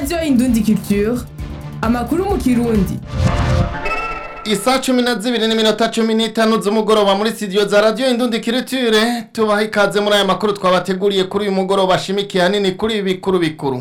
radiyo indundi culture amakuru mu kirundi Isa cumi na zibiri n'iminota cumi n'itanu z'umugoroba muri studio za radio Indundi Culture tubaha ikaze muri aya makuru twabateguriye kuri uyu mugoroba ashimikiye hanini kuri ibi bikuru bikuru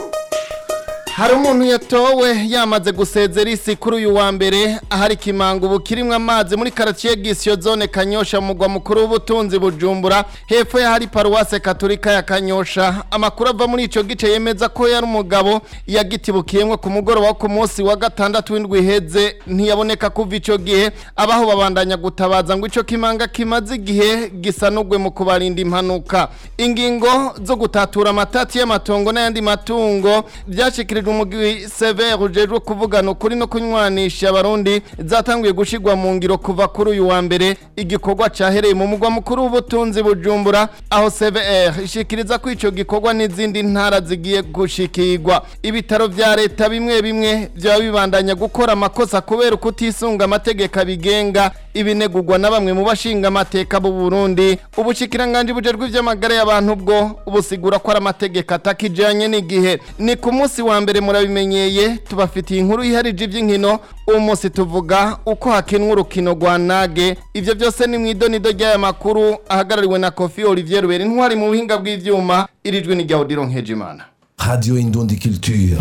hari umuntu yatowe yamaze gusezera isi kuri uyu wa mbere ahari kimango ubu kirimwo amazi muri quartier Gisyo zone Kanyosha mu mugwa mukuru w'ubutunzi Bujumbura hepfo ya hari paruwase katolika ya Kanyosha amakuru ava muri ico gice yemeza ko yari umugabo yagitibukiyemwo ku mugoroba wo ku munsi wa gatandatu w'indwi iheze ntiyaboneka kuva ico gihe abaho babandanya gutabaza ngo ico kimanga kimaze igihe gisanugwe mu kubarinda impanuka ingingo zo gutatura amatati y'amatongo n'ayandi matungo byashikirijwe umugwi severe ujejwe kuvugana ukuri no kunywanisha abarundi zatanguye gushigwa mu ngiro kuva kuri uyu wa mbere igikorwa cahereye mu mugwa mukuru w'ubutunzi bujumbura aho severe ishikiriza ko ico gikorwa n'izindi ntara zigiye gushikirwa ibitaro vya leta bimwe bimwe vyaba bibandanya gukora amakosa kubera kutisunga amategeko abigenga ibinegurwa na bamwe mu bashinga amateka b'u Burundi ubushikiranganje bujejwe ivy'amagara y'abantu bwo ubusigura ko ari amategeko atakijanye n'igihe ni ku munsi wa mbere murabimenyeye tubafitiye inkuru iharije ivy'inkino uwo munsi tuvuga uko hakinwa urukino rwa nage ivyo byose ni mw'idonido ry'aya makuru ahagarariwe na Kofi Olivier Rubera intwari mu buhinga bw'ivyuma irijwe ni Gaudiro Nkejimana Radio Indundi Culture.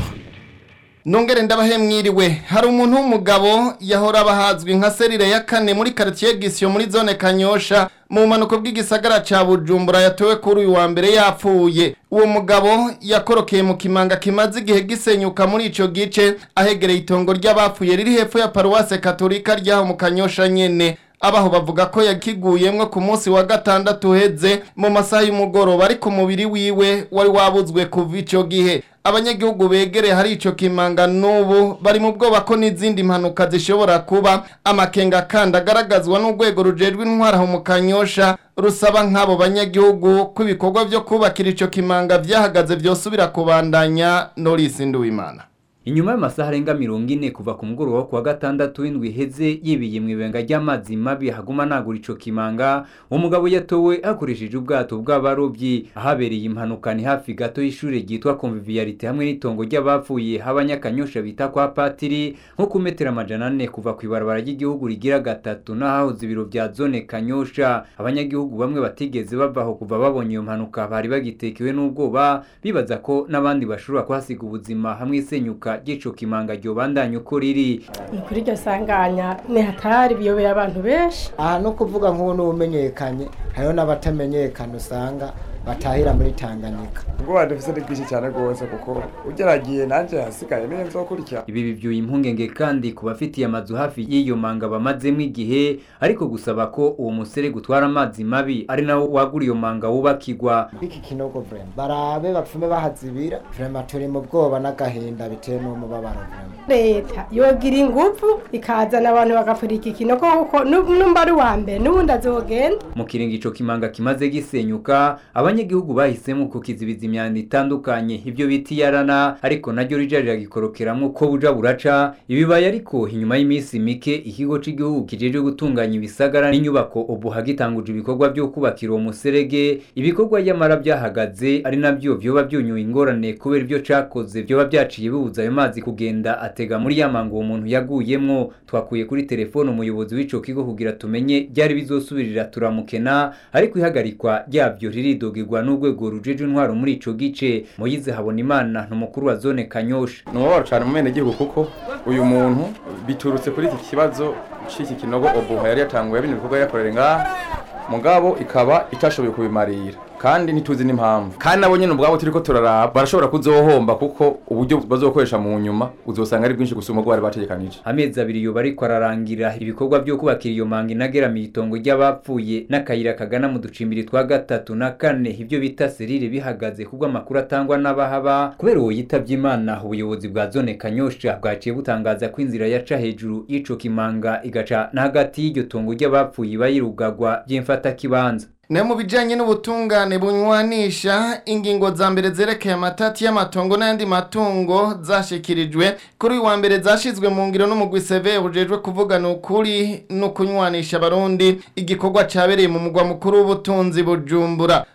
Nongere ndabahe mwiriwe hari umuntu w'umugabo yahora abahazwi nka serire ya kane muri quartier Gisyo muri zone Kanyosha mu manuko bw'igisagara ca Bujumbura yatowe kuri uyu wa mbere yapfuye uwo mugabo yakorokeye mu kimanga kimaze igihe gisenyuka muri ico gice ahegereye itongo ry'abapfuye riri hepfo ya paruwase katolika ryaho mu Kanyosha nyene abaho bavuga ko yakiguyemwo ku munsi wa gatandatu uheze mu masaha y'umugoroba ariko umubiri wiwe wari wabuzwe kuva ico gihe abanyagihugu begereye hari ico kimanga n'ubu bari mu bwoba ko n'izindi mpanuka zishobora kuba amakenga kandi agaragazwa n'urwego rujejwe intwara aho mu kanyosha rusaba nk'abo banyagihugu ko ibikorwa vyo kubakira ico kimanga vyahagaze vyosubira kubandanya Norisi Nduwimana Inyuma y'amasaha arenga mirongo ine kuva ku mugoroba wo kuwa gatandatu w'indwi iheze yibiye mu ibenga ry'amazi mabi haguma nagura ico kimanga umugabo yatowe hakoresheje ubwato bw'abarovyi ahabereye impanuka ni hafi gato y'ishure ryitwa Convivialite hamwe n'itongo ry'abapfuye h'abanyakanyosha bita kwa Patiri nko ku metero amajana ane kuva ku ibarabara ry'igihugu rigira gatatu n'ahahoze ibiro vya zone Kanyosha abanyagihugu bamwe batigeze bavaho kuva babonye iyo mpanuka bari bagitekewe n'ubwoba bibaza ko n'abandi bashobora kuhasiga ubuzima hamwe isenyuka ry'ico kimanga ryobandanya uko riri ni kuri iryo sanganya ni hatari biyobeye abantu benshi aha no kuvuga nk'ubu n'ubumenyekanye hariho n'abatamenyekana usanga batahira muri tanganyika ubwoba dufise ni bwinshi cyane rwose kuko ugeragiye nanjye hasigaye niyo nzokurikira ibi bivyuye impungenge kandi ku bafitiye amazu hafi y'iyo manga bamazemo igihe ariko gusaba ko uwo musere gutwara amazi mabi ari nawo wagura iyo manga wubakirwa iki kinogo vrema barabe bapfume bahazibira vrema turi mu bwoba n'agahinda bitewe n'umubabaro vrema leta yogira ingufu ikazana abantu bagapfura iki kinogo kuko nu- numba ari uwa mbere n'ubundi azogenda mu kiringo ico kimanga kimaze gisenyuka abanyagihugu bahisemo kukizibiza imyanda itandukanye ibyo bita iyarana ariko naryo rija riragikorokeramwo ko buja buraca ibibaye ariko inyuma y'iminsi mike ikigo c'igihugu kijejwe gutunganya ibisagara n'inyubako ubu hagitanguje ibikorwa vyo kubakira uwo muserege ibikorwa yamara byahagaze ari navyo vyoba byunyuye ingorane kubera ivyo cakoze vyoba vyaciye bibuza ayo mazi kugenda atega muri ya manga uwo muntu yaguyemwo twakuye kuri telefone umuyobozi w'ico kigo kugira tumenye ryari bizosubirira turamukena ariko ihagarikwa ryavyo riridogirwa n'urwego rujeje intwaro muri ico gice moyize habona imana n'umukuru wa zone kanyosha ni umubabaro cyane mu gihugu kuko uyu muntu biturutse kuri iki kibazo c'iki kinogo obuha yari yatanguye bino bikorwa yakorera ngaha mugabo ikaba itashoboye kubimarira kandi ntituzi n'impamvu kandi nabo nyene ubwabo turiko turaraba barashobora kuzohomba kuko uburyo bazokoresha mu nyuma uzosanga ari bwinshi gusuma ubwo bari bategekanije amezi abiri yoba ariko ararangira ibikorwa vyo kubakira iyo manga inageramiye itongo ry'abapfuye n'akayira kagana mu ducimbiri twa gatatu na kane ivyo bita serire bihagaze kubwo amakuru atangwa n'abahaba kubera uwo yitavye imana ubuyobozi bwa zone kanyosha bwaciye butangaza ko inzira yaca hejuru y'ico kimanga igaca na hagati y'iryo tongo ry'abapfuye iba yirugagwa vy'imfatakibanza nayo mu bijyanye n'ubutungane bunywanisha ingingo za mbere zerekeye amatati y'amatongo n'ayandi matungo zashikirijwe kuri uyu wa mbere zashyizwe mu ngiro n'umugwi seve bujejwe kuvugana ukuri no kunywanisha abarundi igikorwa cyabereye mu mugwa mukuru w'ubutunzi bujumbura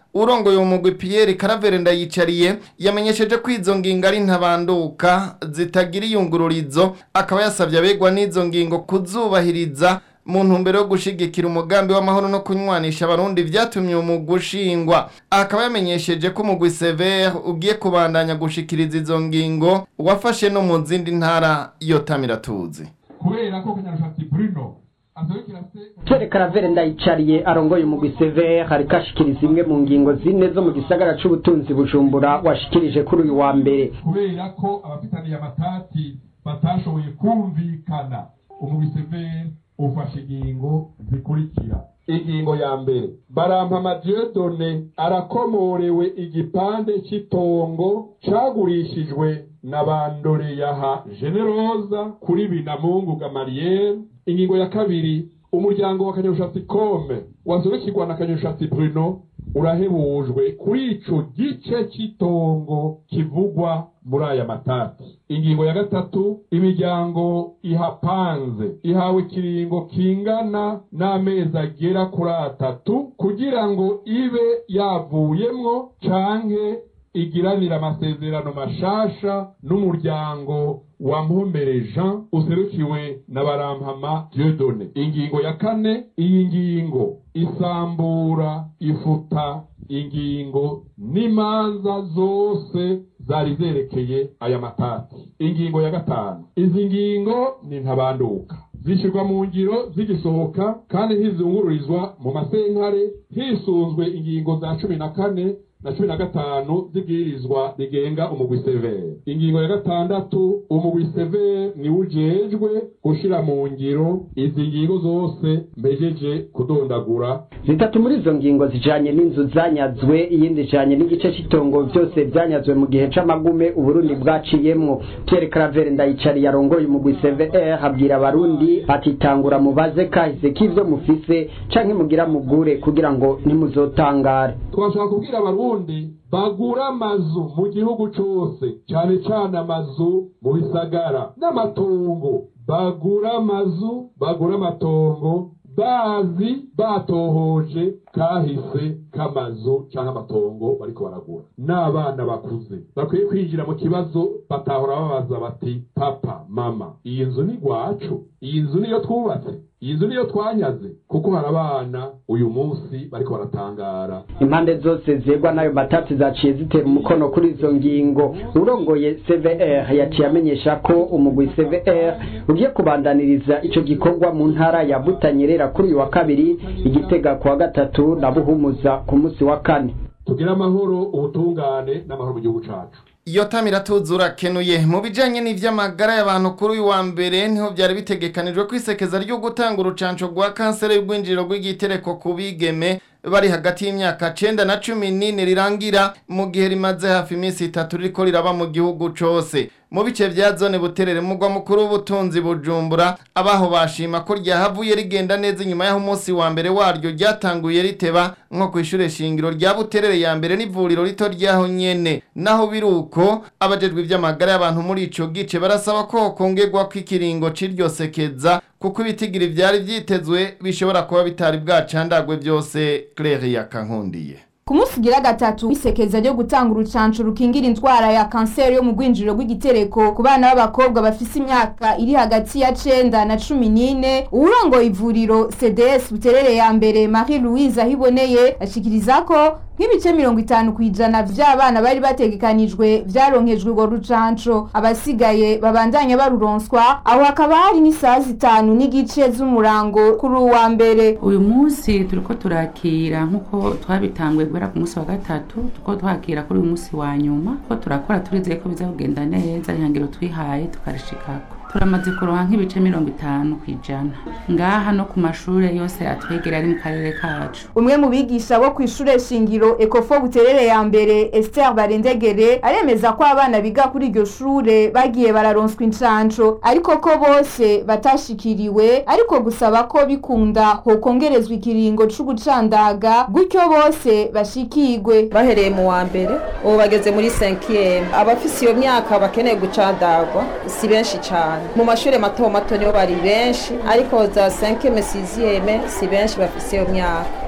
urongoye umugwi Pierre Caravere ndayicariye yamenyesheje ko izo ngingo ari ntabanduka zitagira iyungururizo akaba yasabye abegwa n'izo ngingo kuzubahiriza mu ntumbero yo gushigikira umugambi w'amahoro no kunywanisha abarundi vyatumye umugwi ushingwa akaba yamenyesheje ko umugwi Sever ugiye kubandanya gushikiriza izo ngingo wafashe no mu zindi ntara iyo tamiratuzi kubera ko kunyarushatsi Bruno azoyikira se Pierre Caravere ndayicariye arongoye umugwi Sever hariko ashikiriza imwe mu ngingo zine zo mu gisagara c'ubutunzi Bujumbura washikirije kuri uyu wa mbere kubera ko abafitaniye amatati batashoboye kumvikana umugwi Sever ufashe ingingo zikurikira ingingo ya mbere barampama Dieudonne arakomorewe igipande cy'itongo cagurishijwe na bandoreyaha generosa kuri binamungu gamariyeri ingingo ya kabiri umuryango wa kanyarushatsi kome wazurikirwa na kanyarushatsi bruno urahebujwe kuri ico gice cy'itongo kivugwa muri aya matati ingingo ya gatatu imiryango ihapanze ihawe ikiringo kingana n'amezi agera kuri atatu kugira ngo ibe yavuyemwo canke igiranira amasezerano mashasha n'umuryango wa Mpumbere Jean userukiwe na Barampama Dieudonne. Ingingo ya kane, iyi ngingo isambura ifuta ingingo n'imanza zose zari zerekeye aya matati. Ingingo ya gatanu, izi ngingo ni ntabanduka zishyirwa mu ngiro zigisohoka kandi ntizungururizwa mu masenkare hisunzwe ingingo za cumi na kane na cumi na gatanu zibwirizwa rigenga umugwi severe ingingo ya gatandatu umugwi severe niwe ujejwe gushira mu ngiro izi ngingo zose mpejeje kudondagura zitatu muri izo ngingo zijanye n'inzu zanyazwe iyindi ijanye n'igice cy'itongo byose byanyazwe mu gihe c'amagume uburundi bwaciyemwo Pierre Claver ndayicariye arongoye umugwi CVR abwira abarundi ati tangura mubaze kahise k'ivyo mufise canke mugira mugure kugira ngo ntimuzotangare twashaka kubwira abarundi bagura amazu mu gihugu cose cane cane amazu mu bisagara n'amatongo bagura amazu bagura amatongo bazi batohoje kahise k'amazu canke amatongo bariko baragura n'abana bakuze bakwiye kwinjira mu kibazo batahora babaza bati papa mama iyi nzu ni gwacu iyi nzu niyo twubatse iyi nzu niyo twanyaze kuko hari abana uyu munsi bariko baratangara impande zose zegwa n'ayo matati zaciye zitera umukono kuri izo ngingo urongoye CVR yaciye amenyesha ko umugwi CVR ugiye kubandaniriza ico gikorwa mu ntara ya Butanyerera kuri uyu wa kabiri igitega ku wa gatatu na Buhumuza ku munsi wa kane tugire amahoro ubutungane n'amahoro mu gihugu cacu iyo tamira tuzura kenuye mu bijanye n'ivy'amagara y'abantu kuri uyu wa mbere niho byari bitegekanijwe kwisekeza ryo gutanga urucanco rwa kanseri y'ubwinjiriro rw'igitereko ku bigeme bari hagati y'imyaka cenda na cumi n'ine rirangira mu gihe rimaze hafi iminsi itatu ririko riraba mu gihugu cose mu bice vya zone buterere mugwa mukuru w'ubutunzi bujumbura abaho bashima ko ryahavuye rigenda neza inyuma y'aho umunsi wa mbere waryo ryatanguye riteba nko kw'ishure shingiro rya buterere ya mbere n'ivuriro rito ryaho nyene naho biri uko abajejwe ivy'amagara y'abantu muri ico gice barasaba ko hokongerwa kw'ikiringo c'iryo sekeza kuko ibitigiri vyari vyitezwe bishobora kuba bitari bwacandagwe vyose Claire yakankundiye ku munsi ugira gatatu isekeza ryo gutanga urucanco rukingira indwara ya kanseri yo mu rwinjiriro rw'igitereko ku bana b'abakobwa bafise imyaka iri hagati ya cenda na cumi n'ine uwurongoye ivuriro cds buterere ya mbere marie louise ahiboneye ashikiriza ko nk'ibice mirongo itanu ku ijana vy'abana bari bategekanijwe vyaronkejwe urwo rucanco abasigaye babandanya baruronswa aho hakaba hari n'isaha zitanu n'igice z'umurango kuri uwa mbere uyu munsi turiko turakira nk'uko twabitanguye guhera ku munsi wa gatatu tuko twakira kuri uyu munsi wa nyuma ko turakora turizeye ko biza kugenda neza ihangiro twihaye tukarishikako turamaze kuronka nk'ibice mirongo itanu ku ijana ngaha no ku mashure yose atwegera ari mu karere kacu umwe mu bigisha bo kw'ishure shingiro ekofo buterere ya mbere Esther Barendegere aremeza ko abana biga kuri iryo shure bagiye bararonswa incanco ariko ko bose batashikiriwe ariko gusaba ko bikunda hokongerezwa ikiringo c'ugucandaga gutyo bose bashikirwe bahereye mu wa mbere ubu bageze muri 5 abafise iyo myaka bakeneye gucandagwa si benshi cyane mu mashuri mato mato nibo bari benshi ariko za 5 6 si benshi bafise iyo myaka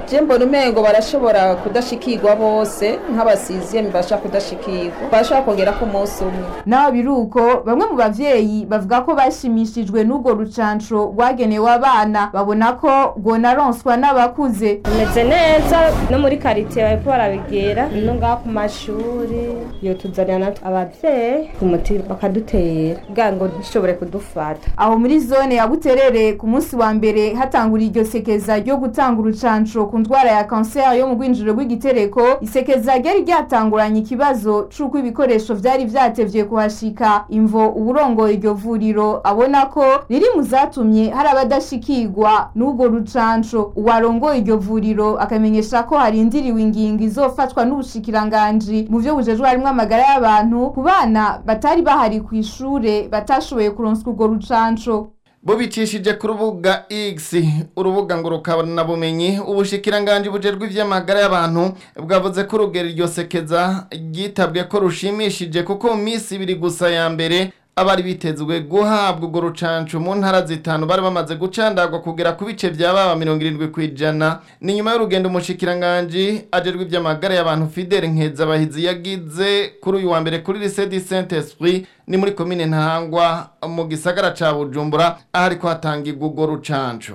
je mbona umengo barashobora kudashikirwa bose nk'abasiziyemi bashaka kudashikirwa barashobora kongera ko umunsi umwe naho biri uko bamwe mu bavyeyi bavuga ko bashimishijwe n'urwo rucanco rwagenewe abana babona ko rwonaronswa n'abakuze bimeze neza no muri karitiye bariko barabigera no ngaha ku mashuri iyo tuzanira natwe abavyeyi ku muti bakadutera kugira ngo ntishobore kudufata aho muri zone ya buterere ku munsi wa mbere hatangura iryo sekeza ryo gutanga urucanco ku ndwara ya kanseri yo mu rwinjiro rw'igitereko isekeza ryari ryatanguranye ikibazo c'uko ibikoresho vyari vyatevye kuhashika imvo uburongoye iryo vuriro abona ko riri mu zatumye hari abadashikirwa n'urwo rucanco uwarongoye iryo vuriro akamenyesha ko harindiriwe ingingo izofatwa n'ubushikiranganji mu vyo bujejwe harimwo amagara y'abantu ku bana batari bahari kw'ishure batashoboye kuronswa urwo rucanco bubicishije ku rubuga X urubuga ngurukabona bumenyi ubushikiranganje bujerwe ivy'amagara y'abantu bwavuze ko urugero iryo sekeza ryitabwe ko rushimishije kuko mu minsi ibiri gusa ya mbere abari bitezwe guhabwa urwo rucanco mu ntara zitanu bari bamaze gucandagwa kugera ku bice vya baba mirongo irindwi kw'ijana ni nyuma y'urugendo umushikiranganji ajerwe ivy'amagara y'abantu Fidel Nkezabahizi yagize kuri uyu wa mbere kuri lycée du Saint Esprit ni muri komine Ntahangwa mu gisagara ca Bujumbura ahari ko hatangirwa urwo rucanco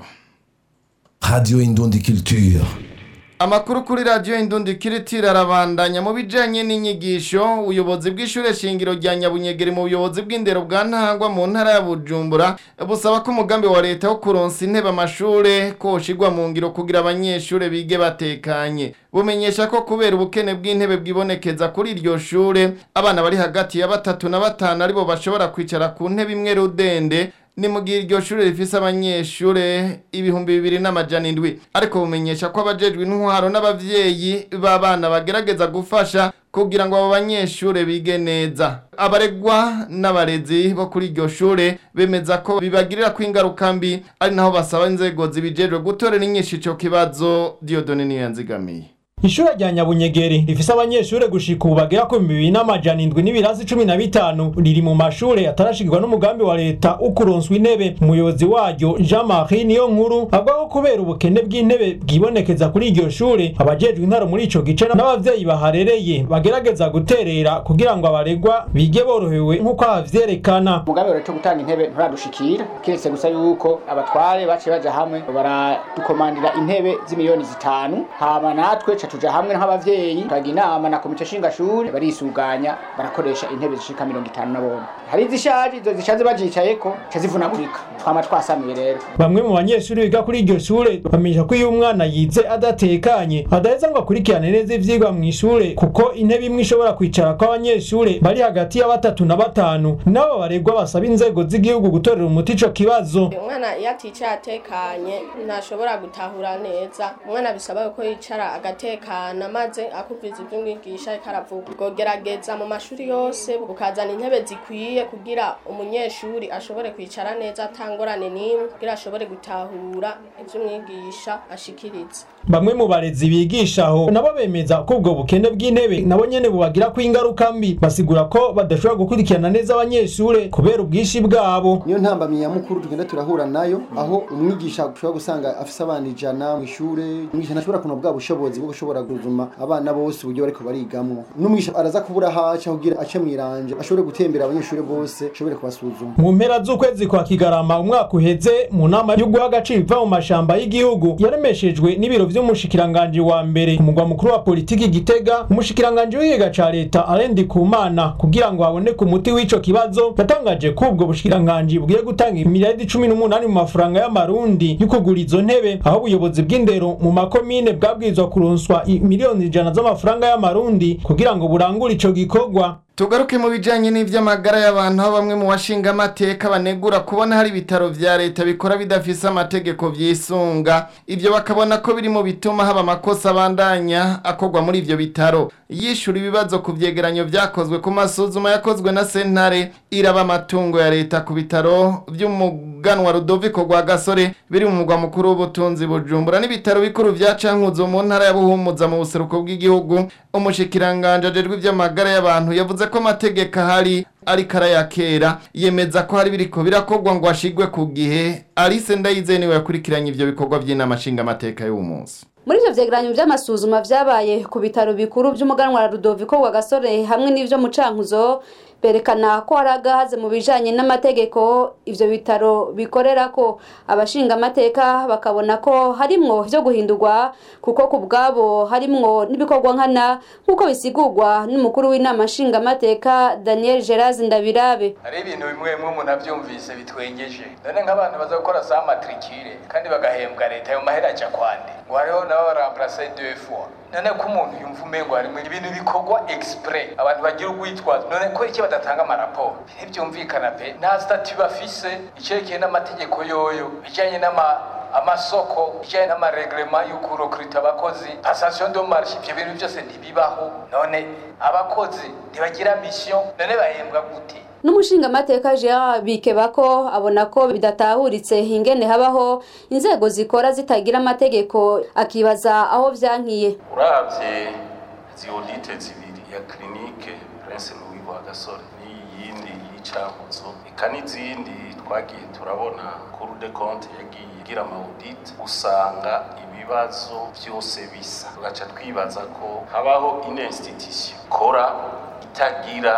Radio Indundi Culture. Amakuru kuri radio Indundi Kiritira arabandanya mu bijanye n'inyigisho ubuyobozi bw'ishure shingiro rya Nyabunyegeri mu buyobozi bw'indero bwa Ntahangwa mu ntara ya Bujumbura busaba ko umugambi wa leta wo kuronsa intebe amashure koshigwa mu ngiro kugira abanyeshure bige batekanye bumenyesha ko kubera ubukene bw'intebe bwibonekeza kuri iryo shure abana bari hagati ya batatu na batanu aribo bashobora kwicara ku ntebe imwe rudende ni mu gihe iryo shuri rifise abanyeshure ibihumbi bibiri n'amajana indwi ariko bumenyesha ko abajejwe intwaro n'abavyeyi b'abana bagerageza gufasha kugira ngo abo banyeshure bige neza abaregwa n'abarezi bo kuri iryo shure bemeza ko bibagirira ko ingaruka mbi ari naho basaba inzego zibijejwe gutorera inyinshi ico kibazo Dieudonne niyo yanzigamiye Ishure rya Nyabunyegeri rifise abanyeshure gushika ubu bagera ku bibiri n'amajana indwi n'ibirasi cumi na bitanu riri mu mashure atarashikirwa n'umugambi wa leta ukuronswa intebe umuyobozi waryo Jean Marie niyo nkuru avuga ko kubera ubukene bw'intebe bwibonekeza kuri iryo shure abajejwe intaro muri ico gice n'abavyeyi baharereye bagerageza guterera kugira ngo abaregwa bige borohewe nk'uko havyerekana umugambi wa leta wo gutanga intebe nturadushikira kiretse gusa yuko abatware baciye baja hamwe baradukomandira intebe z'imiliyoni zitanu hama natwe ca tuja hamwe nk'abavyeyi twagira inama na komite shingashuri barisuganya barakoresha intebe zishika mirongo itanu na bomwe hari izishaje izo zishaze bazicayeko ca zivunagurika twama twasanuye rero bamwe mu banyeshuri biga kuri iryo shure bamenyesha ko iyo umwana yize adatekanye adaheza ngo akurikirane neza ivyigwa mu ishure kuko intebe imwe ishobora kwicara ko abanyeshure bari hagati ya batatu na batanu nabo baregwa basaba inzego z'igihugu gutorera umuti ico kibazo umwana iyo aticaye atekanye ntashobora gutahura neza umwana bisaba ko yicara agatekana maze akumviriza ibyo umwigisha ariko aravuga ugerageza mu mashuri yose ukazana intebe zikwiye kugira umunyeshuri ashobore kwicara neza atangorane n'imwe kugira ashobore gutahura ibyo umwigisha ashikiriza bamwe mu barezi bigisha aho nabo bemeza ko ubwo bukene bw'intebe nabo nyene bubagira ko ingaruka mbi basigura ko badashobora gukurikirana neza abanyeshure kubera ubwinshi bwabo niyo ntambamyi nyamukuru tugenda turahura nayo aho umwigisha ushobora gusanga afise abana ijana mu ishure umwigisha ntashobora kuno bwa bushobozi bwo gushobora guzuma abana bose uburyo bariko barigamwo n'umwigisha araza kubura haca kugira ace mwiranje ashobore gutembera abanyeshure bose ashobore kubasuzuma mu mpera z'ukwezi kwa kigarama umwaka uheze mu nama yo guha agaciro iva mu mashamba y'igihugu yaremeshejwe n'ibiro vy'umushikiranganji wa mbere umugwa mukuru wa politiki gitega umushikiranganji w'ikigega ca leta arendi kumana kugira ngo haboneke umuti w'ico kibazo yatangaje ko ubwo bushikiranganji bugiye gutanga imiliyaridi cumi n'umunani mu mafaranga y'amarundi yo kugura izo ntebe aho ubuyobozi bw'indero mu makomine bwabwirizwa kuronswa miliyoni ijana z'amafaranga y'amarundi kugira ngo burangure ico gikorwa tugaruke mu bijanye n'ivy'amagara y'abantu aho bamwe mu bashinga amateka banegura kubona hari ibitaro vya leta bikora bidafise amategeko vyisunga ivyo bakabona ko biri mu bituma haba amakosa abandanya akorwa muri ivyo bitaro yishura ibibazo ku vyegeranyo vyakozwe ku masuzuma yakozwe na sentare iraba amatungo ya leta ku bitaro vy'umuganwa Rudoviko rwa Gasore biri mu mugwa mukuru w'ubutunzi Bujumbura n'ibitaro bikuru vya Cankuzo mu ntara ya Buhumuza mu buseruko bw'igihugu umushikiranganje ajejwe ivy'amagara y'abantu yavuze ko amategeko ahari ariko arayakera yemeza ko hari biriko birakorwa ngo ashigwe ku gihe Alice Ndayizeye niwe yakurikiranye ivyo bikorwa vy'inama nshingamateka y'uwo munsi muri ivyo vyegeranyo vy'amasuzuma vyabaye ku bitaro bikuru vy'umuganwa Rudoviko wa Gasore hamwe n'ivyo mu Cankuzo berekana ko hari agahaze mu bijanye n'amategeko ivyo bitaro bikorera ko abashinga amateka bakabona ko harimwo vyo guhindurwa kuko ku bwabo harimwo n'ibikorwa nkana nk'uko bisigurwa n'umukuru w'inama nshinga amateka Daniel Geraz Ndabirabe hari ibintu bimwe bimwe umuntu avyumvise bitwengeje none nk'abantu baza gukora sa matricule kandi bagahembwa leta ayo mahera aja kwande ngo hariho nabo baramplase deux fois none ko umuntu yumva umengo harimo ibintu bikorwa exprès abantu bagira urwitwazo none ko iki badatanga amaraporo ntibyumvikana pe nta stati bafise icerekeye n'amategeko yoyo bijanye n'ama amasoko bijanye n'amareglema y'ukurokrita abakozi passation de marche ivyo bintu byose ntibibaho none abakozi ntibagira mission none bahembwa gute n'umushinga amateka Gerard Bikebako abona ko bidatahuritse ingene habaho inzego zikora zitagira amategeko akibaza aho vyankiye uravye izi audite zibiri ya clinique Prince Louis Rwagasore n'iyindi y'icankuzo eka n'izindi twagiye turabona Cour des comptes yagiye igira ama audit usanga ibibazo byose bisa tugaca twibaza ko habaho une institution kora itagira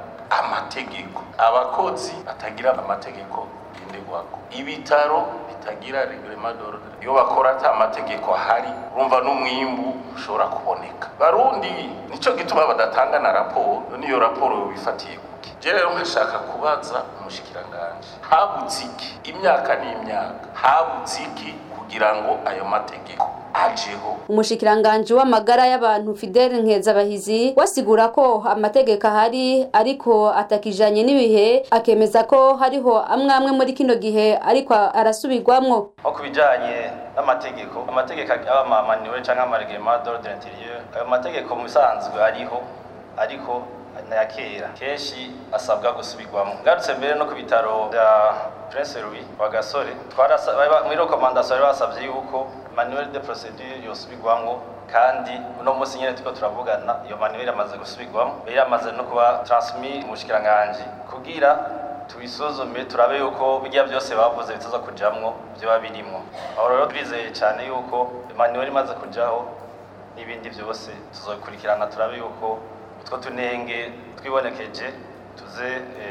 amategeko abakozi batagira amategeko ngenderwako ibitaro bitagira reglement d'ordre iyo bakora ata amategeko ahari urumva n'umwimbu ushobora kuboneka barundi nico gituma badatanga na raporo niyo raporo bifatiye kuki je rero nkashaka kubaza umushikiranganje habuze iki imyaka n'imyaka habuze iki kugira ngo ayo mategeko ajeho umushikiranganje w'amagara y'abantu Fidel Nkezabahizi wasigura ko amategeko ahari ariko atakijanye n'ibihe akemeza ko hariho amwe amwe muri kino gihe ariko arasubirwamwo nko ku bijanye n'amategeko amategeko aba amanuel canke amareglement d'ordre intérieur ayo mategeko mu bisanzwe ariho ariko naya kera kenshi asabwa gusubirwamo ngarutse mbere no ku bitaro bya Prince Louis wa Gasore muri recommandation bari basavye yuko manuel de procedure yosubirwamwo kandi uno munsi nyene turiko turavugana iyo manuel amaze gusubirwamo yari yamaze no kuba transmis umushikiranganje kugira tubisuzume turabe yuko bijya byose bavuze bitaza kujamwo vyoba birimwo aho rero turizeye cane yuko manuel imaze kujaho n'ibindi byose tuzokurikirana turabe yuko utwo tunenge twibonekeje tuze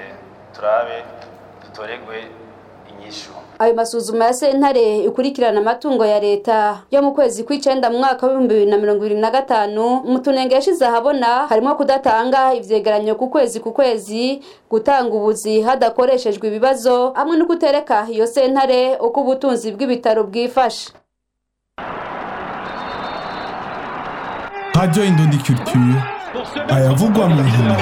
turabe dutoregwe inyishu ayo masuzuma ya sentare ikurikirana amatungo ya leta yo mu kwezi kw'icenda mu mwaka w'ibihumbi bibiri na mirongo ibiri na gatanu mu tunenge yashize ahabona harimo kudatanga ivyegeranyo ku kwezi ku kwezi gutanga ubuzi hadakoreshejwe ibibazo hamwe no kutereka iyo sentare uko ubutunzi bw'ibitaro bwifashe Radio Indundi Culture ayavugwa mu nkino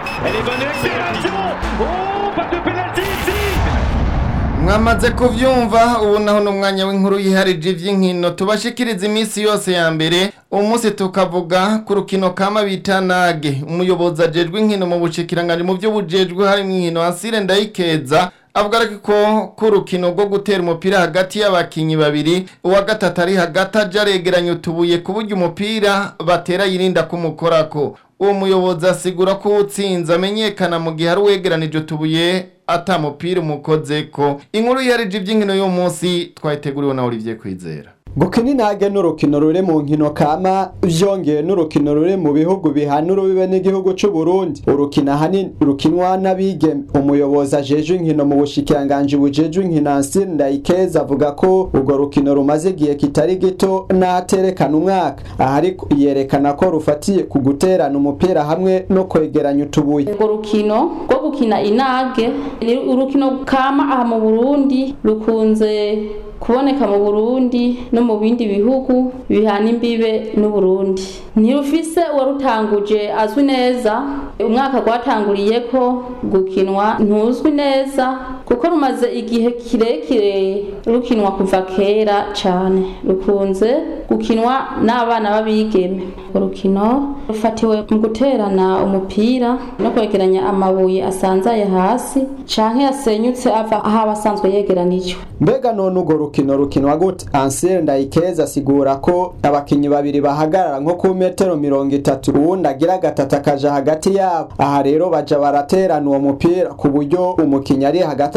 mwamaze kuvyumva ubu naho n'umwanya w'inkuru yiharije ivy'inkino tubashikiriza iminsi yose ya mbere umunsi tukavuga ku rukino kama bita nage umuyobozi ajejwe inkino mu bushikiranganje mu byo bujejwe harimo inkino Ansire Ndayikeza avuga ko ku rukino rwo gutera umupira hagati y'abakinyi babiri uwa gatatu ari hagati aja aregeranya utubuye ku buryo umupira batera yirinda kumukorako uwo muyobozi asigura ko utsinze amenyekana mu gihe ari uwegeranije utubuye ata mupira umukozeko inkuru yarije iby'inkino y'uwo munsi twayiteguriwe na Olivier Kwizera gukina intage n'urukino ruri mu nkino kama vyongeye n'urukino ruri mu bihugu bihana urubibe n'igihugu c'u Burundi urukino ahanini rukinwa n'abigeme umuyobozi ajejwe inkino mu bushikiranganji bujejwe inkino Ansir Ndayikeza avuga ko urwo rukino rumaze igihe kitari gito n'aterekana umwaka aha ariko yerekana ko rufatiye ku guterana umupira hamwe no kwegeranya utubuye urwo rukino rwo gukina inage ni urukino kama aha mu Burundi rukunze kuboneka mu Burundi no mu bindi bihugu bihana imbibe n'Uburundi ntirufise uwarutanguje azwi neza umwaka rwatanguriye ko gukinwa ntuzwi neza kuko rumaze igihe kirekire rukinwa kuva kera cyane rukunze gukinwa n'abana b'abigeme urukino rufatiwe mu guterana umupira no kwegeranya amabuye asanzaye hasi canke yasenyutse ava aho abasanzwe yegeranijwe mbega none urwo rukino rukinwa gute ansire ndayikeza asigura ko abakinyi babiri bahagarara nko ku metero mirongo itatu uwundi agira gatatu akaja hagati yabo aha rero baja baraterana uwo mupira ku buryo umukinyi ari hagati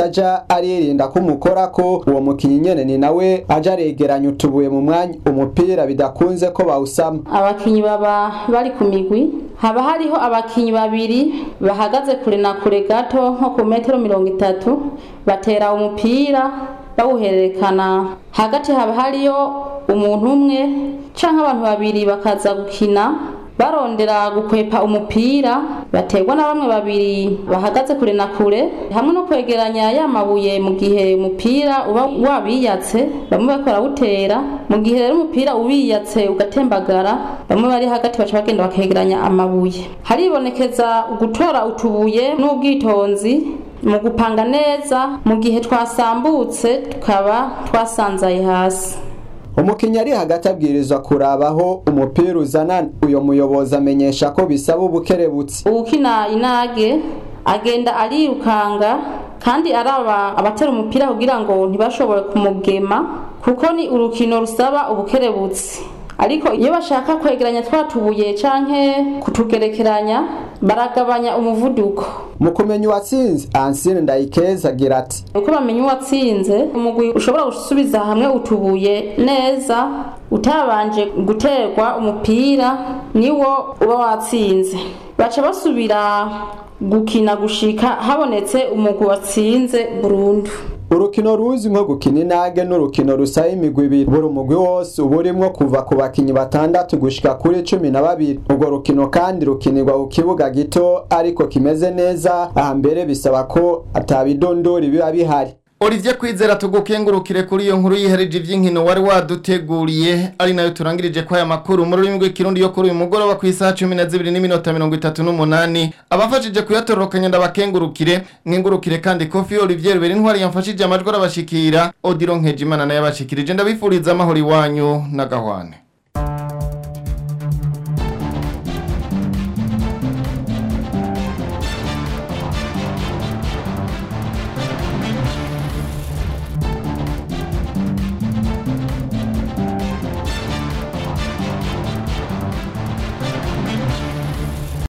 ataja aririnda kumukora ko uwo mukinyi nyene ni nawe aja aregeranya utubuye mu mwanya umupira bidakunze ko bawusama abakinyi baba bari ku migwi haba hariho abakinyi babiri bahagaze kure na kure gato nko ku metero mirongo itatu batera umupira bawuhererekana hagati haba hariyo umuntu umwe canke abantu babiri bakaza gukina barondera gukwepa umupira baterwa na bamwe babiri bahagaze kure na kure hamwe no kwegeranya ya mabuye mu gihe umupira uba wabiyatse bamwe bariko barawutera mu gihe rero umupira ubiyatse ugatembagara bamwe bari hagati baca bagenda bakegeranya amabuye haribonekeza gutora utubuye n'ubwitonzi mu gupanga neza mu gihe twasambutse tukaba twasanzaye hasi umukinnyi ari hagati abwirizwa kurabaho umupira uzana uyo muyobozi amenyesha ko bisaba ubukerebutsi uwukina inage agenda arirukanga kandi araba abatera umupira kugira ngo ntibashobore kumugema kuko ni urukino rusaba ubukerebutsi ariko iyo bashaka kwegeranya twa tubuye canke kutugerekeranya baragabanya umuvuduko mu kumenya uwatsinze ansine ndayikeza agira ati uko bamenya uwatsinze umugwi ushobora gusubiza hamwe utubuye neza utabanje guterwa umupira niwo uba watsinze baca basubira gukina gushika habonetse umugwi watsinze burundu urukino ruzi nko gukina inage n'urukino rusaba imigwi ibiri buri umugwi wose uba urimwo kuva ku bakinyi batandatu gushika kuri cumi na babiri urwo rukino kandi rukinirwa ku kibuga gito ariko kimeze neza aha mbere bisaba ko atabidondori biba bihari Olivier Kwizera tugukengurukire kuri iyo nkuru yihereje ivy'inkino wari waduteguriye ari nayo turangirije kwa aya makuru mu rurimi rw'ikirundi yo kuri uyu mugoroba ku isaha 12 n'iminota 38 abafashije kuyatororokanya ndabakengurukire nkengurukire kandi Kofi Olivier beri ntwari yamfashije amajwi arabashikira Odilo Nkejimana naye abashikirije ndabifuriza amahoro iwanyu na gahwane